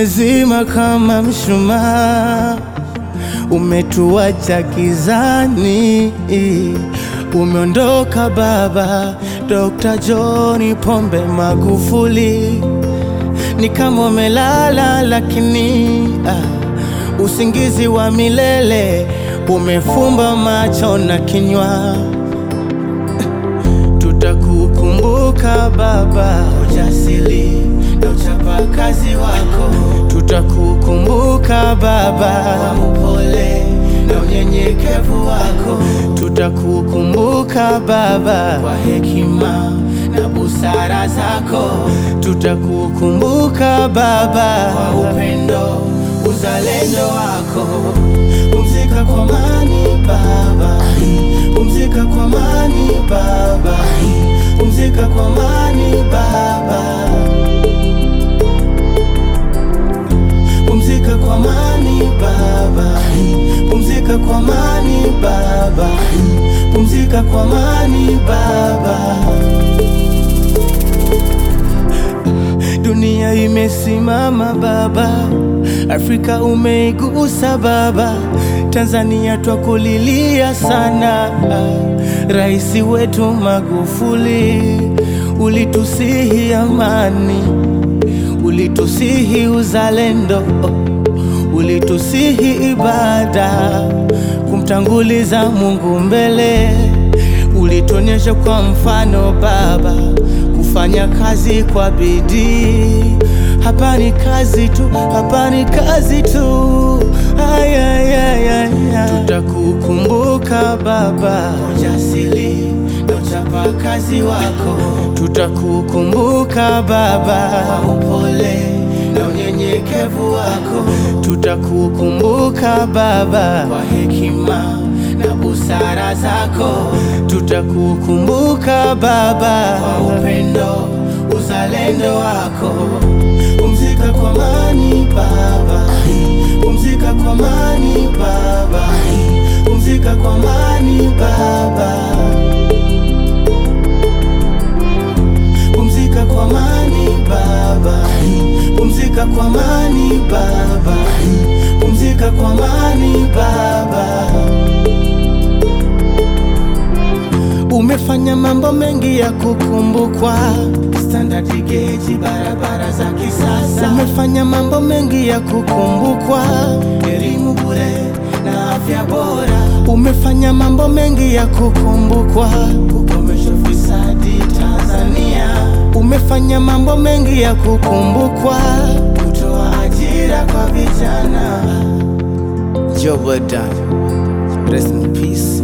umezima kama mshumaa, umetuacha gizani. Umeondoka baba, Dr. John Pombe Magufuli, ni kama umelala, lakini ah, usingizi wa milele umefumba macho na kinywa. Tutakukumbuka baba, ujasiri na uchapakazi wako. Tutakukumbuka baba, kwa upole na unyenyekevu wako. Tutakukumbuka baba, kwa hekima na busara zako. Tutakukumbuka baba, kwa upendo, uzalendo wako. Pumzika kwa amani baba, pumzika kwa amani baba, pumzika kwa amani baba, pumzika kwa amani baba, pumzika kwa amani baba, pumzika kwa amani baba. Dunia imesimama baba, Afrika umeigusa baba, Tanzania twakulilia sana. Rais wetu Magufuli, ulitusihi amani, ulitusihi uzalendo, ulitusihi ibada, kumtanguliza Mungu mbele, ulituonyesha kwa mfano baba kufanya kazi kwa bidii. Hapa ni kazi tu, hapa ni kazi tu. Ay, ay, ay, ay, ay. Tutakukumbuka baba, ujasiri na uchapakazi wako. Tutakukumbuka baba, kwa upole na unyenyekevu wako. Tutakukumbuka baba, kwa hekima na busara zako. Tutakukumbuka baba, kwa upendo, uzalendo wako. Pumzika kwa amani baba, pumzika kwa amani baba, pumzika kwa amani baba, pumzika kwa amani baba, pumzika kwa amani baba, pumzika kwa amani baba. Umefanya mambo mengi ya kukumbukwa, standard gauge, barabara za kisasa. Umefanya mambo mengi ya kukumbukwa, elimu bure na afya bora. Umefanya mambo mengi ya kukumbukwa, kukomesha ufisadi Tanzania. Umefanya mambo mengi ya kukumbukwa, kutoa ajira kwa vijana. Job well done. Rest in peace.